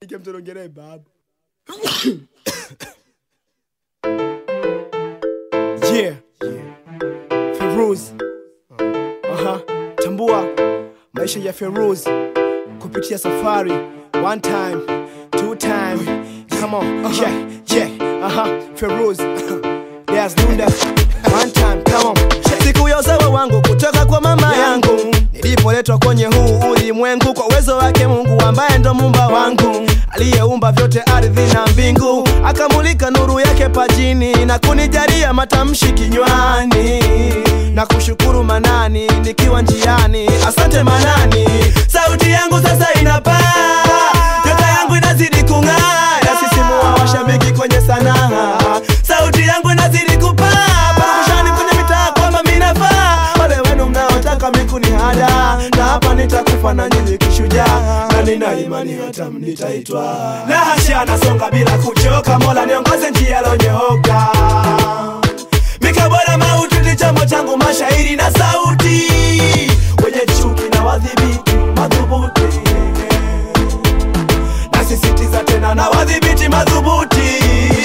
Nikemtonongelee baba. yeah. Feruz. Aha. Tambua maisha ya Feruz kupitia safari. One time, two time. Come on. Yeah, yeah. Aha. Feruz. There's Nunda. One time, come on. siku ya usawa wangu kutoka kwa mama yangu nilipoletwa kwenye huu ulimwengu kwa uwezo wake mungu ambaye ndo mumba wangu aliyeumba vyote ardhi na mbingu akamulika nuru yake pajini na kunijalia matamshi kinywani na kushukuru manani nikiwa njiani asante manani sauti yangu sasa inapaa nyota yangu inazidi kung'aa nasisimua washabiki kwenye sanaa sauti yangu inazidi kupaa parakushani kwenye mitaa kwamba minafaa wale wenu mnaotaka mikuni hada na hapa nitakufa na nyinyi kishujaa na nina imani hata mnitaitwa na hasha nasonga bila kuchoka mola niongoze njia lonyooka mikabora mauti ni chombo changu mashairi na sauti wenye chuki na wadhibiti madhubuti nasisitiza tena na wadhibiti madhubuti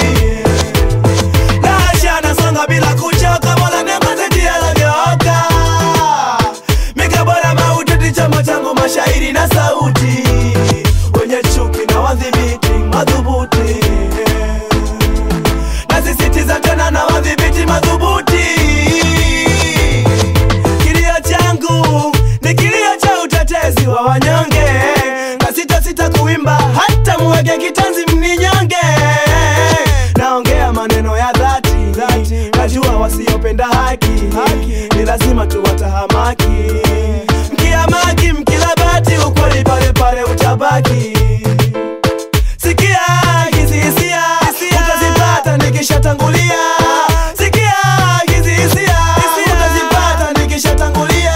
Nasha nasonga bila kuchoka mola niongoze njia lonyooka mikabora mauti ni chombo changu mashairi na sauti wenye chuki na wadhibiti madhubuti nasisitiza tena na wadhibiti madhubuti kilio changu ni kilio cha utetezi wa wanyonge na sita sita kuimba hata muweke kitanzi mninyonge naongea maneno ya dhati najua wasiopenda haki ni lazima tuwatahamaki mkiamaki mkilabati ukweli pale pale utabaki sikia hizi hisia utazipata nikishatangulia sikia hizi hisia utazipata nikishatangulia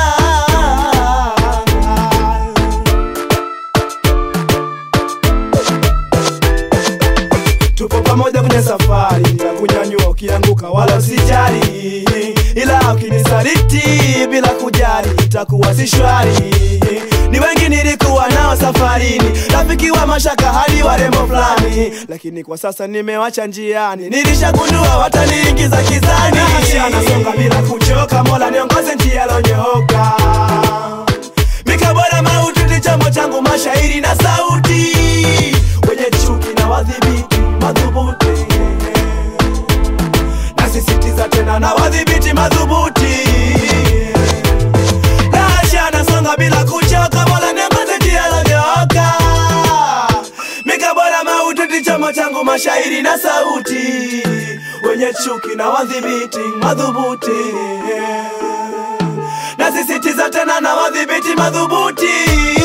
tupo pamoja kwenye safari ya kunyanyua ukianguka wala usijali ila ukinisaliti bila kujali itakuwa si shwari ni wengi nilikuwa nao safarini rafiki wa mashaka hadi warembo fulani lakini kwa sasa nimewacha njiani nilishagundua wataniingiza kizani nasonga bila kuchoka mola niongoze njia lonyooka mikabora mauti ni chombo changu mashairi na sauti wenye chuki na wadhibiti madhubuti nasisitiza tena na wadhibiti madhubuti nasha nasonga bila kuchoka mola niongoze njia lonyooka mikabora mauti ni chombo changu mashairi na sauti wenye chuki na wadhibiti madhubuti nasisitiza tena na wadhibiti madhubuti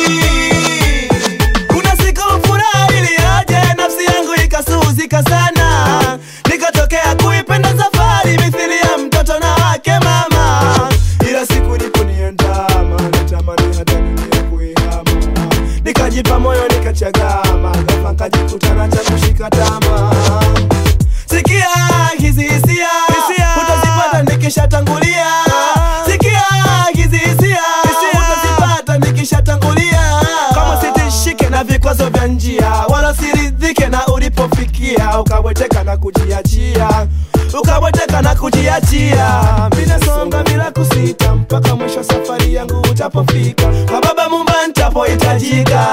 kuna siku furaha iliyoje nafsi yangu ikasuzika sana nikatokea kuipenda safari mithili ya mtoto na wake mama ila siku iliponiandama natamani hata dunia kuihama nikajipa moyo nikachagama ghafla nkajikutana cha kushika tama sikia hizi hisia utazipata nikishatangulia sikia hizi hisia utazipata nikishatangulia kama sitishike na vikwazo vya njia wala siridhike na ulipofikia ukabweteka na kujiachia ukabweteka na kujiachia minasonga bila kusita mpaka mwisho safari yangu utapofika kwa baba mumba ntapohitajika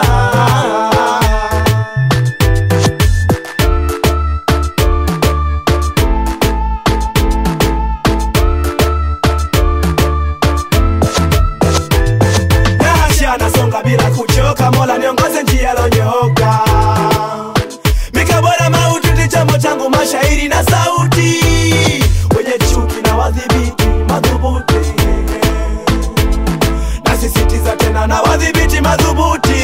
Nahasha nasonga bila kuchoka mola niongoze njia lonyooka mikabora mauti ni chombo changu mashairi na sauti wenye chuki na wadhibiti madhubuti nasisitiza tena na wadhibiti madhubuti